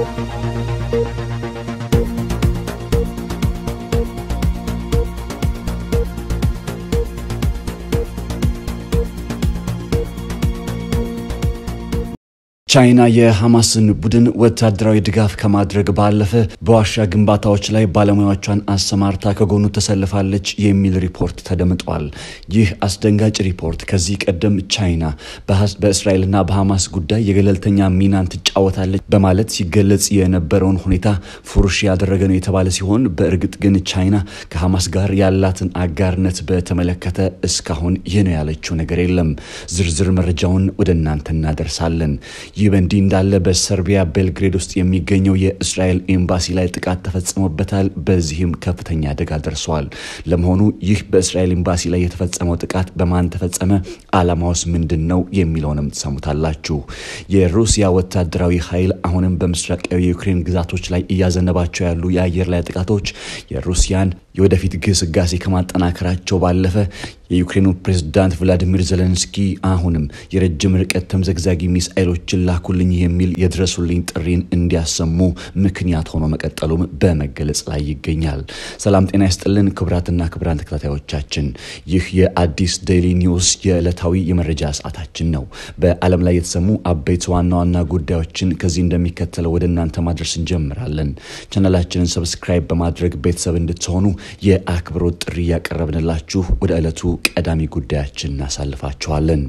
ቻይና የሐማስን ቡድን ወታደራዊ ድጋፍ ከማድረግ ባለፈ በዋሻ ግንባታዎች ላይ ባለሙያዎቿን አሰማርታ ከጎኑ ተሰልፋለች የሚል ሪፖርት ተደምጧል። ይህ አስደንጋጭ ሪፖርት ከዚህ ቀደም ቻይና በእስራኤልና በሐማስ ጉዳይ የገለልተኛ ሚናን ትጫወታለች በማለት ሲገለጽ የነበረውን ሁኔታ ፉርሽ ያደረገ ነው የተባለ ሲሆን በእርግጥ ግን ቻይና ከሐማስ ጋር ያላትን አጋርነት በተመለከተ እስካሁን ይህ ነው ያለችው ነገር የለም። ዝርዝር መረጃውን ወደ እናንተ እናደርሳለን። ይህ በእንዲህ እንዳለ በሰርቢያ ቤልግሬድ ውስጥ የሚገኘው የእስራኤል ኤምባሲ ላይ ጥቃት ተፈጽሞበታል። በዚህም ከፍተኛ አደጋ ደርሰዋል። ለመሆኑ ይህ በእስራኤል ኤምባሲ ላይ የተፈጸመው ጥቃት በማን ተፈጸመ? ዓላማውስ ምንድን ነው የሚለውንም ትሰሙታላችሁ። የሩሲያ ወታደራዊ ኃይል አሁንም በምስራቃዊ የዩክሬን ግዛቶች ላይ እያዘነባቸው ያሉ የአየር ላይ ጥቃቶች የሩሲያን የወደፊት ግስጋሴ ከማጠናከራቸው ባለፈ የዩክሬኑ ፕሬዝዳንት ቭላዲሚር ዘለንስኪ አሁንም የረጅም ርቀት ተምዘግዛጊ ሚሳኤሎችን ላኩልኝ የሚል የድረሱልኝ ጥሪን እንዲያሰሙ ምክንያት ሆኖ መቀጠሉም በመገለጽ ላይ ይገኛል። ሰላም ጤና ይስጥልን ክቡራትና ክቡራን ተከታታዮቻችን፣ ይህ የአዲስ ዴይሊ ኒውስ የዕለታዊ የመረጃ ሰዓታችን ነው። በዓለም ላይ የተሰሙ አበይት ዋና ዋና ጉዳዮችን ከዚህ እንደሚከተለው ወደ እናንተ ማድረስ እንጀምራለን። ቻናላችንን ሰብስክራይብ በማድረግ ቤተሰብ እንድትሆኑ የአክብሮት ጥሪ ያቀረብንላችሁ ወደ ዕለቱ ቀዳሚ ጉዳያችን እናሳልፋችኋለን።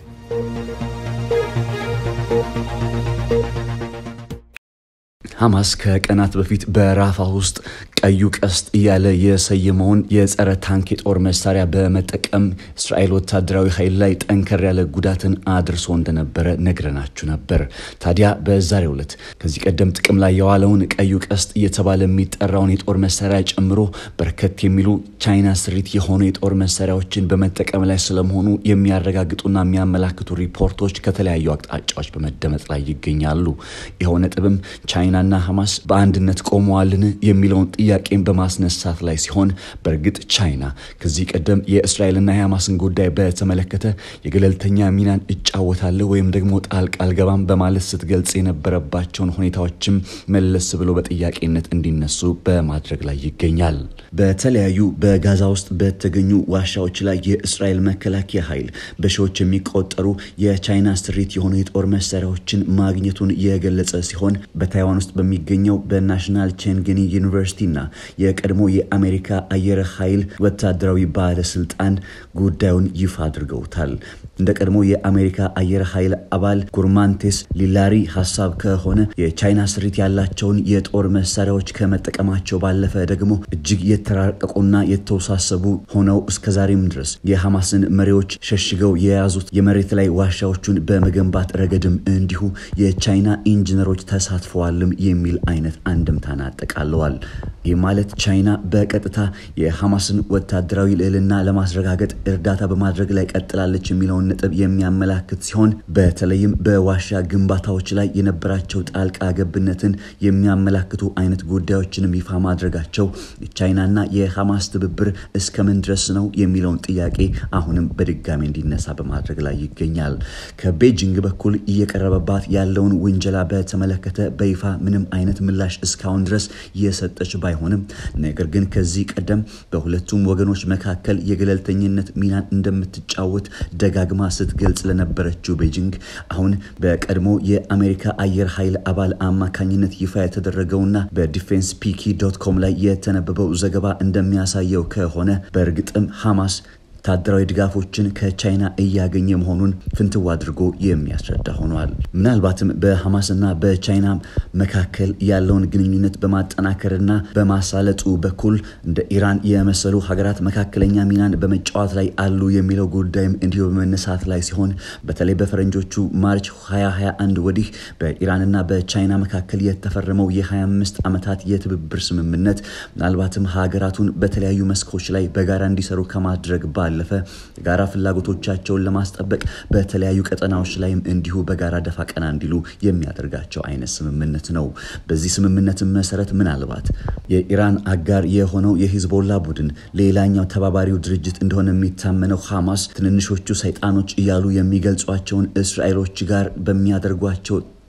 ሐማስ ከቀናት በፊት በራፋ ውስጥ ቀዩ ቀስት እያለ የሰየመውን የጸረ ታንክ የጦር መሳሪያ በመጠቀም እስራኤል ወታደራዊ ኃይል ላይ ጠንከር ያለ ጉዳትን አድርሶ እንደነበረ ነግረናችሁ ነበር። ታዲያ በዛሬው ዕለት ከዚህ ቀደም ጥቅም ላይ የዋለውን ቀዩ ቀስት እየተባለ የሚጠራውን የጦር መሳሪያ ጨምሮ በርከት የሚሉ ቻይና ስሪት የሆኑ የጦር መሳሪያዎችን በመጠቀም ላይ ስለመሆኑ የሚያረጋግጡና የሚያመላክቱ ሪፖርቶች ከተለያዩ አቅጣጫዎች በመደመጥ ላይ ይገኛሉ። ይኸው ነጥብም ቻይናና ሐማስ በአንድነት ቆመዋልን የሚለውን ጥያቄን በማስነሳት ላይ ሲሆን በእርግጥ ቻይና ከዚህ ቀደም የእስራኤልና የሐማስን ጉዳይ በተመለከተ የገለልተኛ ሚናን እጫወታለሁ ወይም ደግሞ ጣልቃ አልገባም በማለት ስትገልጽ የነበረባቸውን ሁኔታዎችም መለስ ብሎ በጥያቄነት እንዲነሱ በማድረግ ላይ ይገኛል። በተለያዩ በጋዛ ውስጥ በተገኙ ዋሻዎች ላይ የእስራኤል መከላከያ ኃይል በሺዎች የሚቆጠሩ የቻይና ስሪት የሆኑ የጦር መሳሪያዎችን ማግኘቱን የገለጸ ሲሆን በታይዋን ውስጥ በሚገኘው በናሽናል ቼንግኒ ዩኒቨርሲቲ ና የቀድሞ የአሜሪካ አየር ኃይል ወታደራዊ ባለስልጣን ጉዳዩን ይፋ አድርገውታል። እንደ ቀድሞ የአሜሪካ አየር ኃይል አባል ጉርማንቴስ ሊላሪ ሀሳብ ከሆነ የቻይና ስሪት ያላቸውን የጦር መሳሪያዎች ከመጠቀማቸው ባለፈ ደግሞ እጅግ የተራቀቁና የተወሳሰቡ ሆነው እስከዛሬም ድረስ የሐማስን መሪዎች ሸሽገው የያዙት የመሬት ላይ ዋሻዎቹን በመገንባት ረገድም እንዲሁ የቻይና ኢንጂነሮች ተሳትፈዋልም የሚል አይነት አንድምታን አጠቃለዋል። ይህ ማለት ቻይና በቀጥታ የሐማስን ወታደራዊ ልዕልና ለማስረጋገጥ እርዳታ በማድረግ ላይ ቀጥላለች የሚለውን ነጥብ የሚያመላክት ሲሆን በተለይም በዋሻ ግንባታዎች ላይ የነበራቸው ጣልቃ ገብነትን የሚያመላክቱ አይነት ጉዳዮችንም ይፋ ማድረጋቸው የቻይናና የሐማስ ትብብር እስከምን ድረስ ነው የሚለውን ጥያቄ አሁንም በድጋሚ እንዲነሳ በማድረግ ላይ ይገኛል። ከቤጂንግ በኩል እየቀረበባት ያለውን ውንጀላ በተመለከተ በይፋ ምንም አይነት ምላሽ እስካሁን ድረስ የሰጠች ባይሆንም ነገር ግን ከዚህ ቀደም በሁለቱም ወገኖች መካከል የገለልተኝነት ሚናን እንደምትጫወት ደጋግማ ስትገልጽ ለነበረችው ቤጂንግ አሁን በቀድሞ የአሜሪካ አየር ኃይል አባል አማካኝነት ይፋ የተደረገውና በዲፌንስ ፒኪ ዶት ኮም ላይ የተነበበው ዘገባ እንደሚያሳየው ከሆነ በእርግጥም ሐማስ ወታደራዊ ድጋፎችን ከቻይና እያገኘ መሆኑን ፍንትው አድርጎ የሚያስረዳ ሆኗል። ምናልባትም በሐማስና በቻይና መካከል ያለውን ግንኙነት በማጠናከርና በማሳለጡ በኩል እንደ ኢራን የመሰሉ ሀገራት መካከለኛ ሚናን በመጫወት ላይ አሉ የሚለው ጉዳይም እንዲሁ በመነሳት ላይ ሲሆን በተለይ በፈረንጆቹ ማርች 2021 ወዲህ በኢራንና በቻይና መካከል የተፈረመው የ25 ዓመታት የትብብር ስምምነት ምናልባትም ሀገራቱን በተለያዩ መስኮች ላይ በጋራ እንዲሰሩ ከማድረግ ባ ባለፈ የጋራ ፍላጎቶቻቸውን ለማስጠበቅ በተለያዩ ቀጠናዎች ላይም እንዲሁ በጋራ ደፋ ቀና እንዲሉ የሚያደርጋቸው አይነት ስምምነት ነው። በዚህ ስምምነት መሰረት ምናልባት የኢራን አጋር የሆነው የሂዝቦላ ቡድን ሌላኛው ተባባሪው ድርጅት እንደሆነ የሚታመነው ሐማስ ትንንሾቹ ሰይጣኖች እያሉ የሚገልጿቸውን እስራኤሎች ጋር በሚያደርጓቸው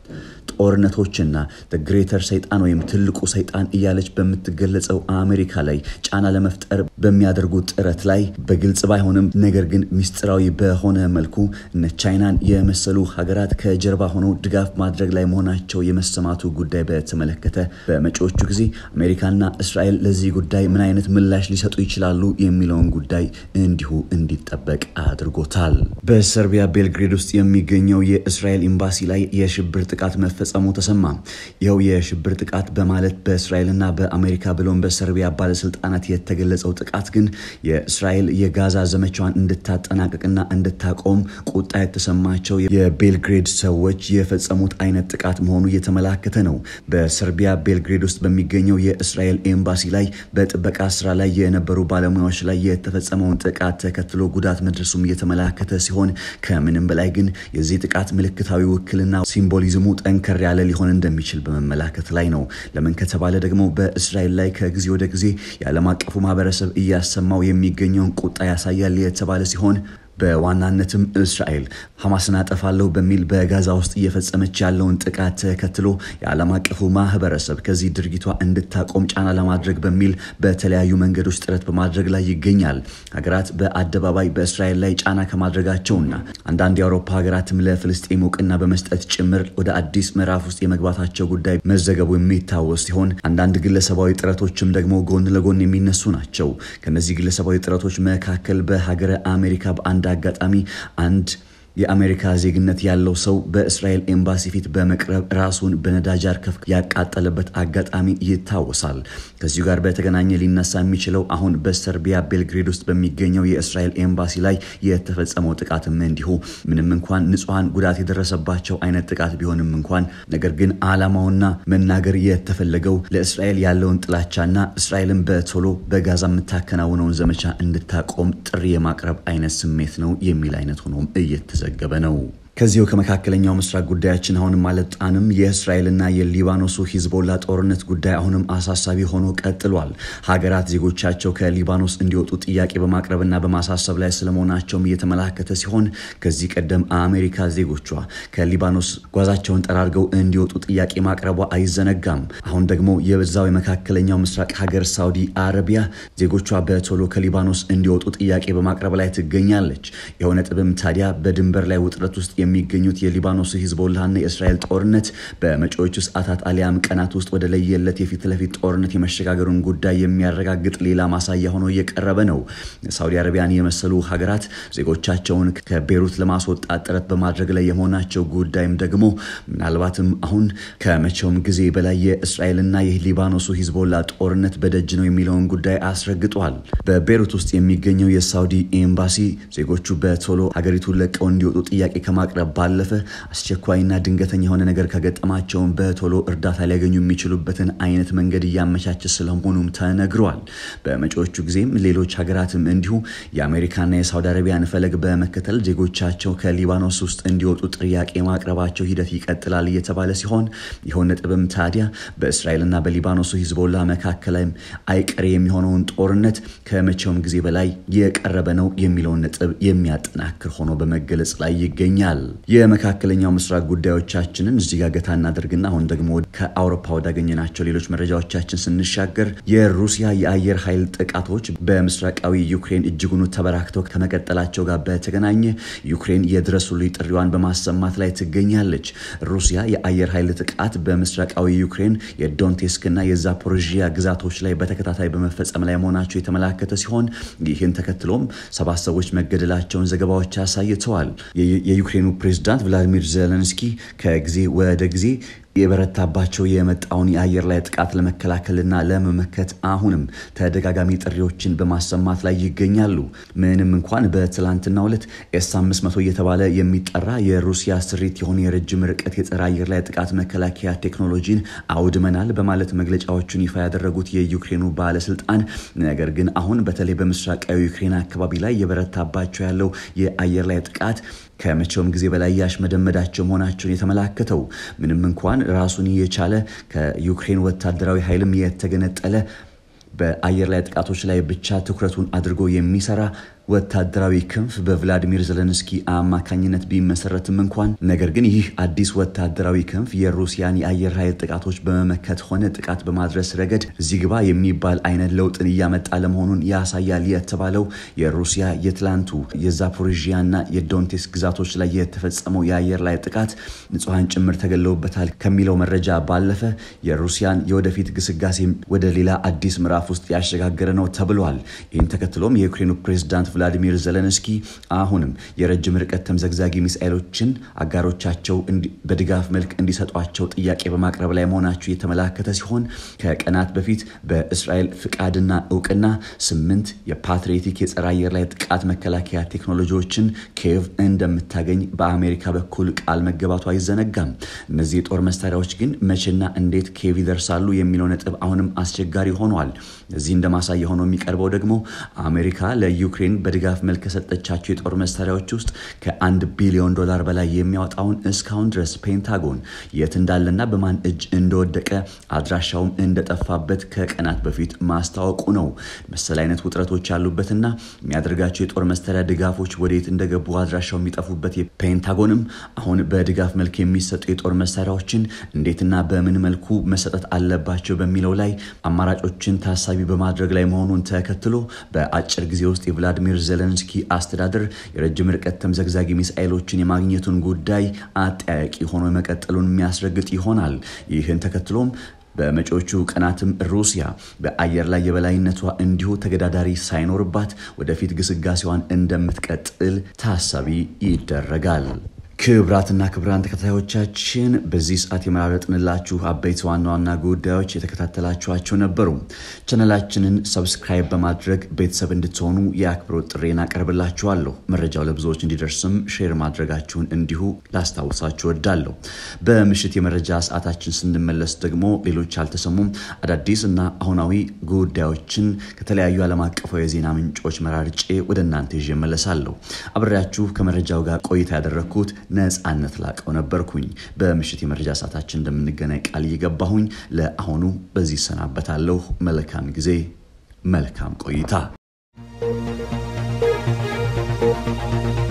ጦርነቶችና ግሬተር ሰይጣን ወይም ትልቁ ሰይጣን እያለች በምትገለጸው አሜሪካ ላይ ጫና ለመፍጠር በሚያደርጉት ጥረት ላይ በግልጽ ባይሆንም ነገር ግን ሚስጥራዊ በሆነ መልኩ እነ ቻይናን የመሰሉ ሀገራት ከጀርባ ሆነው ድጋፍ ማድረግ ላይ መሆናቸው የመሰማቱ ጉዳይ በተመለከተ በመጪዎቹ ጊዜ አሜሪካና እስራኤል ለዚህ ጉዳይ ምን አይነት ምላሽ ሊሰጡ ይችላሉ የሚለውን ጉዳይ እንዲሁ እንዲጠበቅ አድርጎታል። በሰርቢያ ቤልግሬድ ውስጥ የሚገኘው የእስራኤል ኤምባሲ ላይ የሽብር ጥቃት መፈጸሙ ተሰማ። ይኸው የሽብር ጥቃት በማለት በእስራኤልና በአሜሪካ ብሎም በሰርቢያ ባለስልጣናት የተገለጸው ጥቃት ግን የእስራኤል የጋዛ ዘመቻዋን እንድታጠናቅቅና እንድታቆም ቁጣ የተሰማቸው የቤልግሬድ ሰዎች የፈጸሙት አይነት ጥቃት መሆኑ እየተመላከተ ነው። በሰርቢያ ቤልግሬድ ውስጥ በሚገኘው የእስራኤል ኤምባሲ ላይ በጥበቃ ስራ ላይ የነበሩ ባለሙያዎች ላይ የተፈጸመውን ጥቃት ተከትሎ ጉዳት መድረሱም እየተመላከተ ሲሆን ከምንም በላይ ግን የዚህ ጥቃት ምልክታዊ ውክልና ሲምቦሊዝሙ ጠንከር ያለ ሊሆን እንደሚችል በመመላከት ላይ ነው። ለምን ከተባለ ደግሞ በእስራኤል ላይ ከጊዜ ወደ ጊዜ የዓለም አቀፉ ማህበረሰብ እያሰማው የሚገኘውን ቁጣ ያሳያል የተባለ ሲሆን በዋናነትም እስራኤል ሐማስን አጠፋለሁ በሚል በጋዛ ውስጥ እየፈጸመች ያለውን ጥቃት ተከትሎ የዓለም አቀፉ ማህበረሰብ ከዚህ ድርጊቷ እንድታቆም ጫና ለማድረግ በሚል በተለያዩ መንገዶች ጥረት በማድረግ ላይ ይገኛል። ሀገራት በአደባባይ በእስራኤል ላይ ጫና ከማድረጋቸውና አንዳንድ የአውሮፓ ሀገራትም ለፍልስጤም እውቅና በመስጠት ጭምር ወደ አዲስ ምዕራፍ ውስጥ የመግባታቸው ጉዳይ መዘገቡ የሚታወስ ሲሆን አንዳንድ ግለሰባዊ ጥረቶችም ደግሞ ጎን ለጎን የሚነሱ ናቸው። ከነዚህ ግለሰባዊ ጥረቶች መካከል በሀገረ አሜሪካ በአንድ አጋጣሚ አንድ የአሜሪካ ዜግነት ያለው ሰው በእስራኤል ኤምባሲ ፊት በመቅረብ ራሱን በነዳጅ አርከፍ ያቃጠለበት አጋጣሚ ይታወሳል። ከዚሁ ጋር በተገናኘ ሊነሳ የሚችለው አሁን በሰርቢያ ቤልግሬድ ውስጥ በሚገኘው የእስራኤል ኤምባሲ ላይ የተፈጸመው ጥቃትም እንዲሁ ምንም እንኳን ንጹሐን ጉዳት የደረሰባቸው አይነት ጥቃት ቢሆንም እንኳን ነገር ግን ዓላማውና መናገር የተፈለገው ለእስራኤል ያለውን ጥላቻና እስራኤልን በቶሎ በጋዛ የምታከናውነውን ዘመቻ እንድታቆም ጥሪ የማቅረብ አይነት ስሜት ነው የሚል አይነት ሆኖም እየተዘ ዘገበ ነው። ከዚሁ ከመካከለኛው ምስራቅ ጉዳያችን አሁንም አልወጣንም። የእስራኤልና የሊባኖሱ ሂዝቦላ ጦርነት ጉዳይ አሁንም አሳሳቢ ሆኖ ቀጥሏል። ሀገራት ዜጎቻቸው ከሊባኖስ እንዲወጡ ጥያቄ በማቅረብና በማሳሰብ ላይ ስለመሆናቸውም እየተመላከተ ሲሆን ከዚህ ቀደም አሜሪካ ዜጎቿ ከሊባኖስ ጓዛቸውን ጠራርገው እንዲወጡ ጥያቄ ማቅረቧ አይዘነጋም። አሁን ደግሞ የበዛው የመካከለኛው ምስራቅ ሀገር ሳውዲ አረቢያ ዜጎቿ በቶሎ ከሊባኖስ እንዲወጡ ጥያቄ በማቅረብ ላይ ትገኛለች። የሆነ ነጥብም ታዲያ በድንበር ላይ ውጥረት ውስጥ የሚገኙት የሊባኖስ ሂዝቦላና የእስራኤል ጦርነት በመጪዎቹ ሰዓታት አሊያም ቀናት ውስጥ ወደ ለየለት የፊት ለፊት ጦርነት የመሸጋገሩን ጉዳይ የሚያረጋግጥ ሌላ ማሳያ ሆኖ እየቀረበ ነው። ሳውዲ አረቢያን የመሰሉ ሀገራት ዜጎቻቸውን ከቤሩት ለማስወጣት ጥረት በማድረግ ላይ የመሆናቸው ጉዳይም ደግሞ ምናልባትም አሁን ከመቼውም ጊዜ በላይ የእስራኤልና የሊባኖሱ ሂዝቦላ ጦርነት በደጅ ነው የሚለውን ጉዳይ አስረግጧል። በቤሩት ውስጥ የሚገኘው የሳውዲ ኤምባሲ ዜጎቹ በቶሎ ሀገሪቱን ለቀው እንዲወጡ ጥያቄ ከማቅረብ ባለፈ አስቸኳይና ድንገተኛ የሆነ ነገር ከገጠማቸውን በቶሎ እርዳታ ሊያገኙ የሚችሉበትን አይነት መንገድ እያመቻቸ ስለመሆኑም ተነግረዋል። በመጪዎቹ ጊዜም ሌሎች ሀገራትም እንዲሁ የአሜሪካና የሳውዲ አረቢያን ፈለግ በመከተል ዜጎቻቸው ከሊባኖስ ውስጥ እንዲወጡ ጥያቄ ማቅረባቸው ሂደት ይቀጥላል እየተባለ ሲሆን ይኸው ነጥብም ታዲያ በእስራኤልና በሊባኖሱ ሂዝቦላ መካከል አይቀሬ የሚሆነውን ጦርነት ከመቼውም ጊዜ በላይ የቀረበ ነው የሚለውን ነጥብ የሚያጠናክር ሆኖ በመገለጽ ላይ ይገኛል። የመካከለኛው ምስራቅ ጉዳዮቻችንን እዚህ ጋር ገታ እናደርግና አሁን ደግሞ ከአውሮፓ ወዳገኘናቸው ሌሎች መረጃዎቻችን ስንሻገር የሩሲያ የአየር ኃይል ጥቃቶች በምስራቃዊ ዩክሬን እጅጉኑ ተበራክተው ከመቀጠላቸው ጋር በተገናኘ ዩክሬን የድረሱልኝ ጥሪዋን በማሰማት ላይ ትገኛለች። ሩሲያ የአየር ኃይል ጥቃት በምስራቃዊ ዩክሬን የዶንቴስክና የዛፖሮዥያ ግዛቶች ላይ በተከታታይ በመፈጸም ላይ መሆናቸው የተመላከተ ሲሆን ይህን ተከትሎም ሰባት ሰዎች መገደላቸውን ዘገባዎች አሳይተዋል። የዩክሬኑ ፕሬዝዳንት ቭላዲሚር ዜሌንስኪ ከጊዜ ወደ ጊዜ የበረታባቸው የመጣውን የአየር ላይ ጥቃት ለመከላከልና ለመመከት አሁንም ተደጋጋሚ ጥሪዎችን በማሰማት ላይ ይገኛሉ። ምንም እንኳን በትላንትናው ዕለት ኤስ 500 እየተባለ የሚጠራ የሩሲያ ስሪት የሆነ የረጅም ርቀት የጸረ አየር ላይ ጥቃት መከላከያ ቴክኖሎጂን አውድመናል በማለት መግለጫዎቹን ይፋ ያደረጉት የዩክሬኑ ባለስልጣን፣ ነገር ግን አሁን በተለይ በምስራቃዊ ዩክሬን አካባቢ ላይ የበረታባቸው ያለው የአየር ላይ ጥቃት ከመቼውም ጊዜ በላይ ያሽመደመዳቸው መሆናቸውን የተመላከተው ምንም እንኳን ራሱን የቻለ ከዩክሬን ወታደራዊ ኃይልም የተገነጠለ በአየር ላይ ጥቃቶች ላይ ብቻ ትኩረቱን አድርጎ የሚሰራ ወታደራዊ ክንፍ በቭላዲሚር ዘለንስኪ አማካኝነት ቢመሰረትም እንኳን ነገር ግን ይህ አዲስ ወታደራዊ ክንፍ የሩሲያን የአየር ኃይል ጥቃቶች በመመከት ሆነ ጥቃት በማድረስ ረገድ እዚህ ግባ የሚባል አይነት ለውጥን እያመጣ ለመሆኑን ያሳያል የተባለው የሩሲያ የትላንቱ የዛፖሪዥያና የዶንቴስ ግዛቶች ላይ የተፈጸመው የአየር ላይ ጥቃት ንጹሐን ጭምር ተገለውበታል ከሚለው መረጃ ባለፈ የሩሲያን የወደፊት ግስጋሴ ወደ ሌላ አዲስ ምዕራፍ ውስጥ ያሸጋገረ ነው ተብሏል። ይህን ተከትሎም የዩክሬኑ ፕሬዝዳንት ቭላዲሚር ዘለንስኪ አሁንም የረጅም ርቀት ተምዘግዛጊ ሚሳኤሎችን አጋሮቻቸው በድጋፍ መልክ እንዲሰጧቸው ጥያቄ በማቅረብ ላይ መሆናቸው የተመላከተ ሲሆን ከቀናት በፊት በእስራኤል ፍቃድና እውቅና ስምንት የፓትሪዮቲክ የጸረ አየር ላይ ጥቃት መከላከያ ቴክኖሎጂዎችን ኪየቭ እንደምታገኝ በአሜሪካ በኩል ቃል መገባቱ አይዘነጋም። እነዚህ የጦር መሳሪያዎች ግን መቼና እንዴት ኪየቭ ይደርሳሉ የሚለው ነጥብ አሁንም አስቸጋሪ ሆኗል። እዚህ እንደ ማሳያ ሆኖ የሚቀርበው ደግሞ አሜሪካ ለዩክሬን በድጋፍ መልክ ከሰጠቻቸው የጦር መሳሪያዎች ውስጥ ከአንድ ቢሊዮን ዶላር በላይ የሚያወጣውን እስካሁን ድረስ ፔንታጎን የት እንዳለና በማን እጅ እንደወደቀ አድራሻውም እንደጠፋበት ከቀናት በፊት ማስታወቁ ነው። መሰል አይነት ውጥረቶች ያሉበትና የሚያደርጋቸው የጦር መሳሪያ ድጋፎች ወዴት እንደገቡ አድራሻው የሚጠፉበት ፔንታጎንም አሁን በድጋፍ መልክ የሚሰጡ የጦር መሳሪያዎችን እንዴትና በምን መልኩ መሰጠት አለባቸው በሚለው ላይ አማራጮችን ታሳቢ በማድረግ ላይ መሆኑን ተከትሎ በአጭር ጊዜ ውስጥ የቭላዲሚር ዜሌንስኪ አስተዳደር የረጅም ርቀት ተምዘግዛጊ ሚሳኤሎችን የማግኘቱን ጉዳይ አጠያቂ ሆኖ መቀጠሉን የሚያስረግጥ ይሆናል። ይህን ተከትሎም በመጪዎቹ ቀናትም ሩሲያ በአየር ላይ የበላይነቷ እንዲሁ ተገዳዳሪ ሳይኖርባት ወደፊት ግስጋሴዋን እንደምትቀጥል ታሳቢ ይደረጋል። ክብራትና ክብራን ተከታዮቻችን በዚህ ሰዓት የመራረጥንላችሁ አበይት ዋና ዋና ጉዳዮች የተከታተላችኋቸው ነበሩ። ቻነላችንን ሰብስክራይብ በማድረግ ቤተሰብ እንድትሆኑ የአክብሮት ጥሬን አቀርብላችኋለሁ። መረጃው ለብዙዎች እንዲደርስም ሼር ማድረጋችሁን እንዲሁ ላስታውሳችሁ ወዳለሁ። በምሽት የመረጃ ሰዓታችን ስንመለስ ደግሞ ሌሎች ያልተሰሙም አዳዲስ እና አሁናዊ ጉዳዮችን ከተለያዩ ዓለም አቀፋዊ የዜና ምንጮች መራርጬ ወደ እናንተ ይዤ እመለሳለሁ። አብሬያችሁ ከመረጃው ጋር ቆይታ ያደረግኩት ነጻነት ላቀው ነበርኩኝ። በምሽት የመረጃ ሰዓታችን እንደምንገናኝ ቃል እየገባሁኝ ለአሁኑ በዚህ ይሰናበታለሁ። መልካም ጊዜ፣ መልካም ቆይታ